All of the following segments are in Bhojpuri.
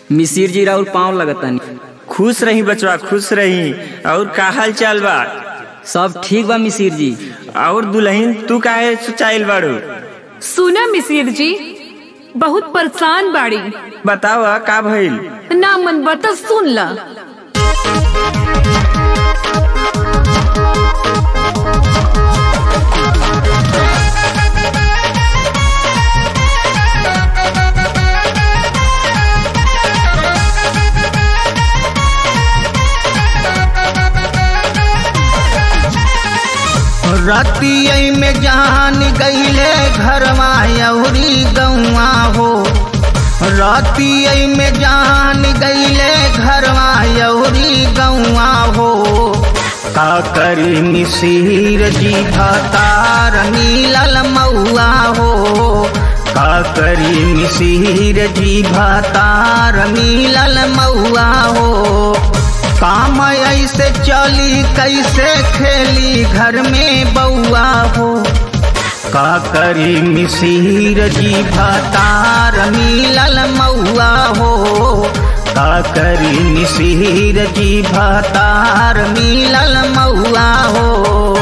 मिसिर जी राउर पाँव लगतनी खुश रही बचवा खुश रही और का हाल चाल बा सब ठीक बा मिसिर जी और दुल्हन तू काहे सोचाइल बाड़ू सुना मिसिर जी बहुत परेशान बाड़ी बताओ का भइल ना मन बता सुन ला रतियै में जान गईले घरवा यौरी गौआ हो रतियै में जान गईले घरवा यौरी गौआ हो का करी मिसिर जी भतार मिलल मऊआ हो का करी मिसिर जी भतार मिलल मऊआ हो काम ऐसे चली कैसे खेली घर में बउआ हो का करी मिसिर जी भतार मिलल मऊआ हो का करी मिसिर जी भतार मिलल मऊआ हो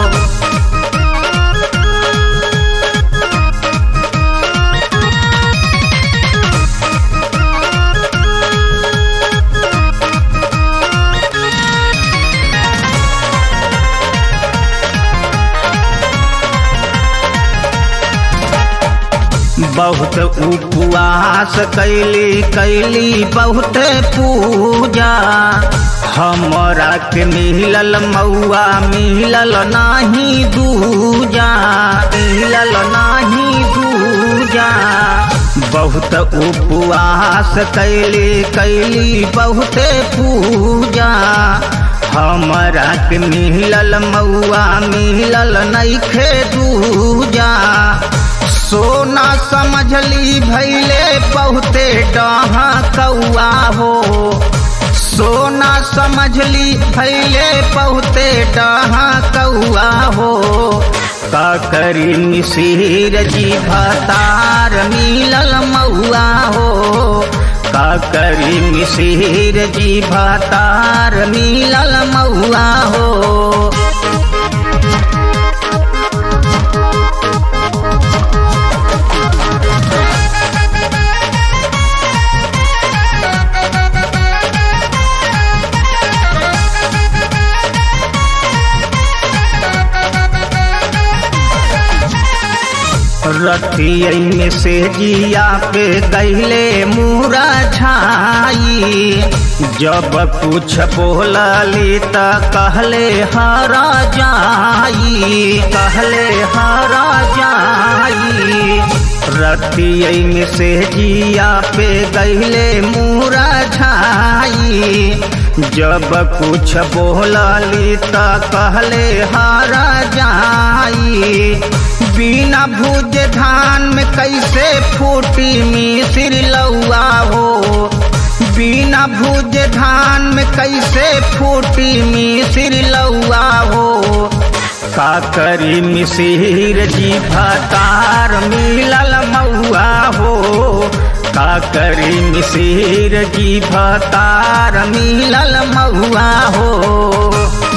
बहुत उपवास कैली कैली बहुत पूजा हमरा के मिलल मऊआ मिलल नाही दूजा मिलल नाही दूजा बहुत उपवास कैली कैली बहुत पूजा हमरा के मिलल मऊआ मिलल नैखे दूजा सोना समझली भैले बहुते डहा कौआ हो सोना समझली भैले बहुते डहा कौआ हो का करी मिसिर जी भतार मिलल मऊआ हो का करी मिसिर जी भतार मिलल मऊआ हो रतियै में से जिया पे गैले मुरा छाई जब कुछ बोलली त कहले हरा जाई कहले हरा जाई रतियै में से जिया पे गैले मुरा छाई जब कुछ बोलली त कहले हरा जाई बिना भूज धान में कैसे फूटी मिसिर लौआ हो बिना भूज धान में कैसे फूटी मिसिर लौआ हो का करी मिसिर जी भतार मिलल मऊआ हो का करी मिसिर जी भतार मिलल मऊआ हो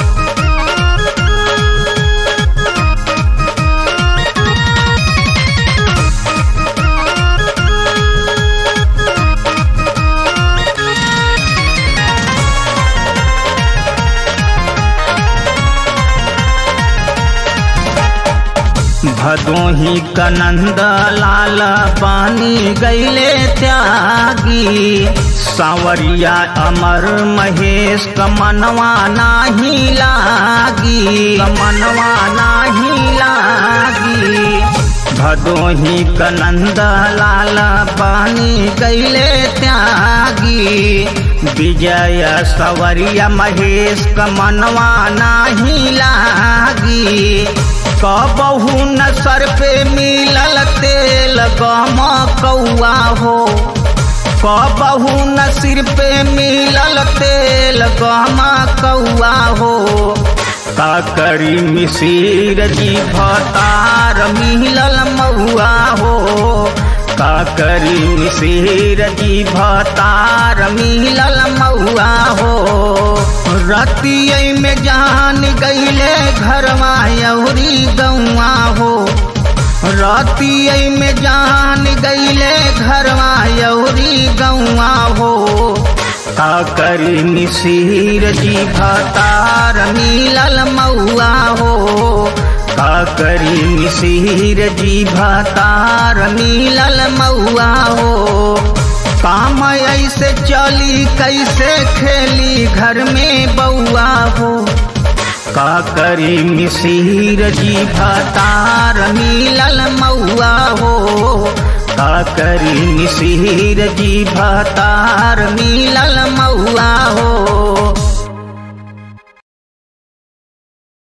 भदोही कनंद लाल पानी गैले त्यागी सावरिया अमर महेश कमनवा नाही लागी कमनवा नाही लागी भदोही कनंद लाल पानी गैले त्यागी विजय सवरिया महेश कमनवा नाही लागी कबहू न सर पे मिलल तेल गम कौआ हो कबहू न सिर पे मिलल तेल गम कौआ हो का करी मिसिर जी भतार मिलल महुआ हो का करी मिसिर जी भतार मिलल मौआ हो रतिय में जान गईले घरवा यौरी गौआ हो रतिय में जान गईले घरवा यौरी गौआ हो का करी मिसिर जी भतार मिलल मौआ हो का करी मिसिर जी भतार मिलल मौआ हो काम ऐसे चली कैसे खेली घर में बउआ हो का करी मिसिर जी भतार मिलल मौआ हो का करी मिसिर जी भतार मिलल मौआ हो